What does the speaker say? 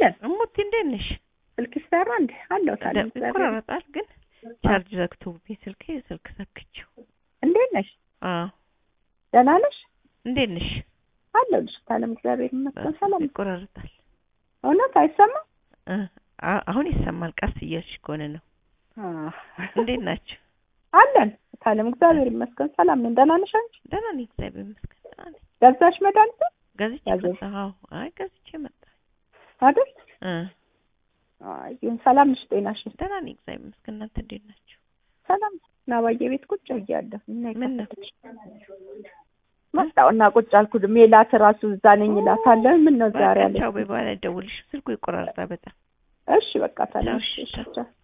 አለን እሙቲ እንዴት ነሽ? ስልክ ይሰራ እንዴ አለው ታዲያ ደ- ይቆራረጣል ግን ቻርጅ ዘግቶብኝ ስልኬ ስልክ ሰክቼው። እንዴት ነሽ አዎ ደህና ነሽ እንዴት ነሽ? አለሁልሽ ታለም እግዚአብሔር ይመስገን ሰላም ይቆራረጣል። እውነት አይሰማም እ አ- አሁን ይሰማል። ቀስ እያልሽ ከሆነ ነው። እንዴት ናችሁ? አለን ታለም እግዚአብሔር ይመስገን ሰላም ነን ደህና ነሽ አንቺ ደህና ነኝ እግዚአብሔር ይመስገን ደህና ነኝ። ገዛሽ መድኃኒት ገዝቼ ያዘዝ- መጣሁ። አዎ አይ ገዝቼ መጣሁ። አይደል እ አይ ይሁን ሰላም ነሽ ጤናሽ ደህና ነኝ እግዚአብሔር ይመስገን። እናንተ እንዴት ናችሁ? ሰላም ናባዬ ቤት ቁጭ ብያለሁ እና ምን ነው? መጣሁ እና ቁጭ አልኩ ሜላት ራሱ እዛ ነኝ እላታለሁ ምን ነው ዛሬ በቃ አለች ቻው በይ በኋላ ደውልሽ። ስልኩ ይቆራረጣል በጣም እሺ በቃ ታለም ቻው፣ እሺ፣ እሺ ቻው